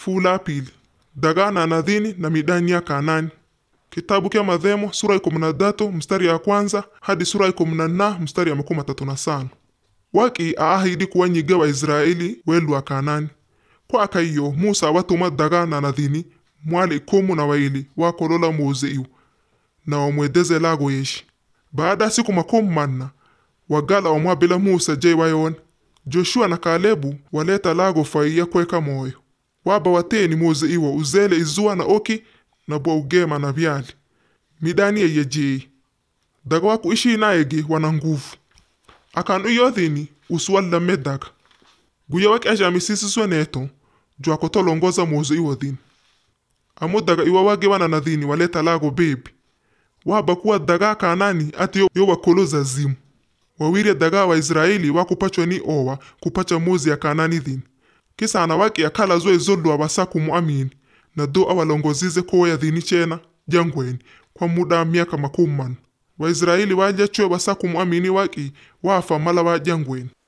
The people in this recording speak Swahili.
Fuula pili dagaa na nadhini na midani ya Kanaani. Kitabu kya Madhemo sura ya kumi na tatu mstari ya kwanza hadi sura ya kumi na nna mstari ya makumi matatu na sano waki aahidi kuwanyiga Waisraeli welu wa Kanaani kwa akaiyo Musa watuma dagaa na nadhini mwali ikumu na waili wakolola muuzeiu na wamwedeze lago yeshi baada ya siku makumi manna wagala wamwabila Musa je wayon Joshua na Kalebu waleta lago faiya kweka moyo waba wateni muuzeiwo uzele izua na oki na bwa ugema na vyali midani yeye jei daga waku ishi naegi wana nguvu akan uyodhini usuwallame daga guya waki ajamisisiswe neto jwa kotolongoza muzo iwodhini amu daga iwa wage wana nadhini waleta lago bebi waba kuwa daga kanani ati yo, yo wakoloza zimu wawire daga wa Israeli wakupachwa ni owa kupacha muzi ya kanani dhini kisa anawaki akala zwe zolwa wasaku muamini na do awalongozize koya dhini chena jangweni kwa muda wa miaka makumi manne waisraeli waja chwe wasaku muamini waki wafa mala wa jangweni